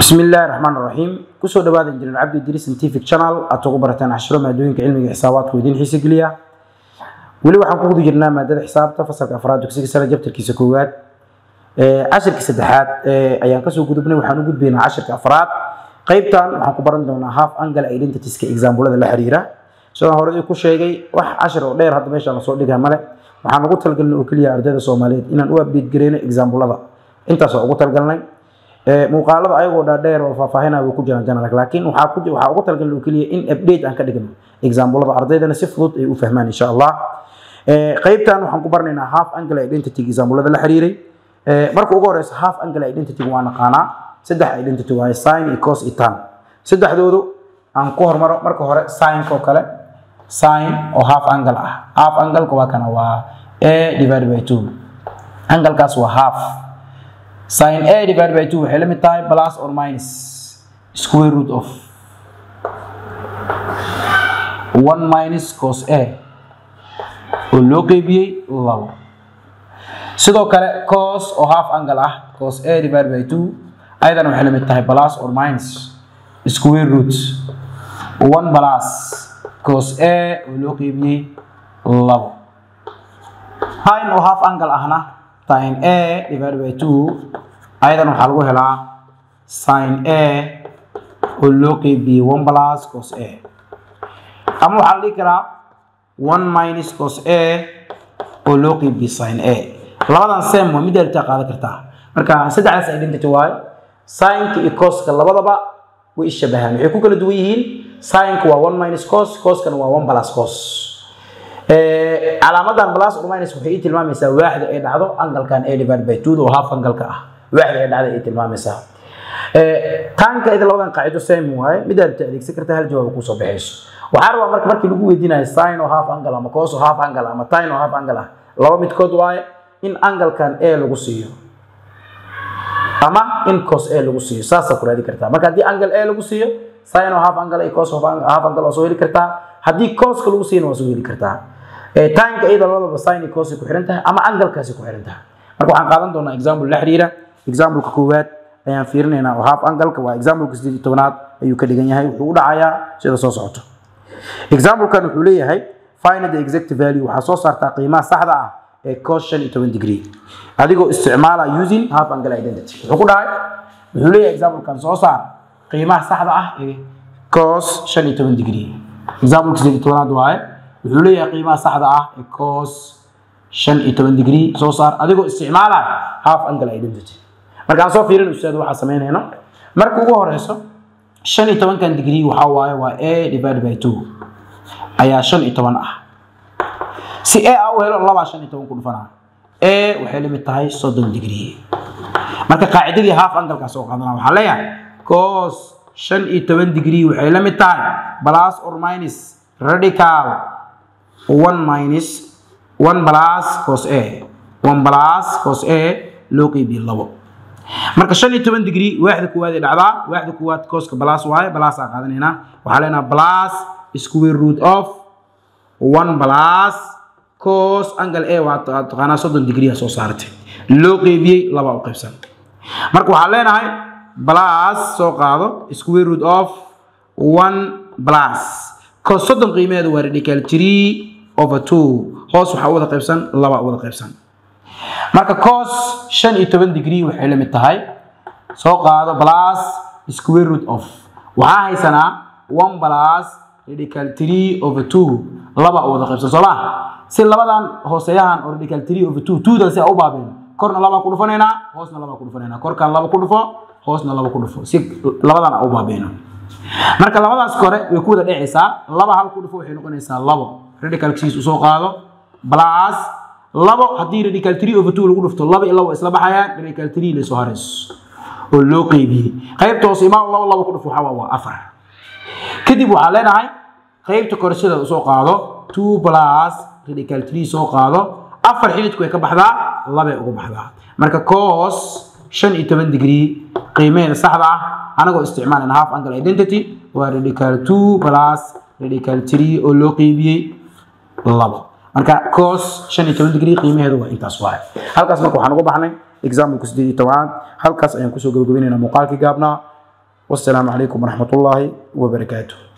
bismi illaahi raxmaan raxiim kusoo dhawaada injineer cabdi idri scientific channel aad ugu barateen cashiro maadooyinka cilmiga xisaabaadku idiin xiise geliya weli waxaan ku guda jirnaa maadada xisaabta fasalka afraad dugsiga sare jabtarkiisa koowaad cashirka saddexaad ayaan kasoo gudubnay waxaan u gudbaynaa cashirka afraad qaybtan waxaan ku baran doonaa half angle identitieska exaambulada la xiriira sidaan hore ku sheegay wax cashir oo dheer hadda meeshaan lasoo dhigaa male waxaan ugu talgalnay oo keliya ardayda soomaaliyeed inaan u update gareyno exaambulada intaas waa ugu talgalnay muuqaalada ayagoo dhaadheer oo faahfaahinaya way ku jiraan janalak laakiin waxaa ku waxaa ugu talgalnay oo keliya in update aan ka dhigno exaambulada ardaydana si fudud ay u fahmaan insha allah qaybtan waxaan ku baranaynaa half angle identity exaambulada la xiriiray marka ugu horeysa half angle identity waa naqaanaa saddex identity waaye sin iyo cos iyo tan saddexdoodu aan ku hormaro marka hore sinka oo kale sin oo half angle ah half angleka waa kana waa a divided by two anglekaas waa half sin a divided by two waxay la mid tahay plus or minus square root of one minus cos a oo loo qeybiyey labo sidoo kale cos oo half angle ah cos a divided by two ayadana waxay la mid tahay plus or minus square root one plus cos a oo loo qeybiyey labo sin oo half angle ahna sin a divided by two ayadana waxaa lagu helaa sin a oo loo qeybiyey one plus cos a ama waxaa la dhihi karaa one minus cos a oo loo qeybiyey sin a labadan sem waa mid artaa qaadan kartaa marka saddexdaas identity waayo sinka iyo coska labadaba way ishabahaan waxay ku kala duwan yihiin sinka waa one minus cos coskana waa one plus cos calaamadan plus or minus waxay ii tilmaamaysaa waaxda ay dhacdo angalkan a divided by two oo half angalka ah waaxda ay dhacda ay tilmaamaysaa taanka ida labadan qaacido same waaye mid aad adeegsan karta hal jawaab kusoo baxayso waxaa rabaa marka markii lagu weydiinayo sin oo half angle ama cos oo half angle ama tin oo half angle ah laba midkood waaye in angalkan a lagu siiyo ama in cos a lagu siiyo saasaa ku raadi kartaa marka haddii angle a lagu siiyo sin oo half angle iyo cos half angle waa soo heli kartaa haddii coska lagu siiyana waa soo heli kartaa tanka iyada labadaba sin iyo cos ku xiran tahay ama angalkaasi ku xiran tahay marka waxaan qaadan doonaa example la xiriira exampleka koowaad ayaan fiirinaynaa oo half angalka waa exampleka sideed iyo tobanaad ayuu ka dhigan yahay wuxuu u dhacayaa sida soo socoto examplekan wuxuu leeyahay find the exact value waxaa soo saartaa qiimaha saxda ah ee cos shan iyo toban degree adigoo isticmaala using half angle identity wuxuu ku dhahay wuxuu leeyahay examplekan soo saar qiimaha saxda ah ee cos shan iyo toban degree exampleka sideed iyo tobanaad waaye wuxuu leeyahay qiimaha saxda ah ee cos shan iyo toban degree soo saar adigoo isticmaala half angle identity markaan soo fiirin ustaad waxaa samaynayno marka ugu horeyso shan iyo tobankan degree waxaa waaye waa a divided by two ayaa shan iyo toban ah si a a u helo labaa shan iyo toban ku dhufanaa a waxay la mid tahay soddon degree marka qaacidadii half angalkaas oo qaadana waxaa leeyahay cos shan iyo toban degree waxay la mid tahay plus or minus radical one minus one plus cos a one plus cos a loo qeybiye labo marka shan iyo toban degree waaxda koowaad ee dhacdaa waaxda koowaad coska plus waaye plus aa qaadanaynaa waxaa leenaha plus square root of one plus cos angle a waa taqaanaa soddon degree aa soo saaratay loo qeybiyey laba u qaybsan marka waxaa leenahay plus soo qaado square root of one plus cos soddon qiimeedu waa radical three over two hoos waxaa u wada qaybsan laba u wada qaybsan marka cos shan iyo toban degree waxay la mid tahay soo qaado plus square root of waxaa haysanaa one plus radical three over two laba u wada qaybsan soo ma si labadan hooseeyahan oo radical three over two twodan si a u baabeen korna laba ku dhufanaynaa hoosna laba ku dhufanaynaa korkan laba ku dhufo hoosna laba ku dhufo si labadan a u baabeeno marka labadaas kore way ku wada dhecaysaa laba hal ku dhufo waxay noqonaysaa labo radicalkiis usoo qaado plus labo haddii radical three over two lagu dhufto laba iyo labo isla baxayaan radical three laysoo harayso oo loo qeybiyey qaybta hoose imaa labo labo ku dhufo waxaa waa afar kadib waxaa leenahay qaybta kore sida usoo qaado two plus radical three soo qaado afar xididku way ka baxdaa labay uga baxdaa marka cos shan iyo toban degree qiimaheeda saxda ah anagoo isticmaalana half angle identity waa radical two plus radical three oo loo qeybiyey labo marka cos shan iyo toban degree qiimaheedu waa intaas waaye halkaas marka waxaan uga baxnay exampleka sideed iyo tobanaad halkaas ayaan kusoo gabagabaynaynaa muuqaalkii gaabnaa wassalaamu calaykum waraxmat ullaahi wabarakaatuh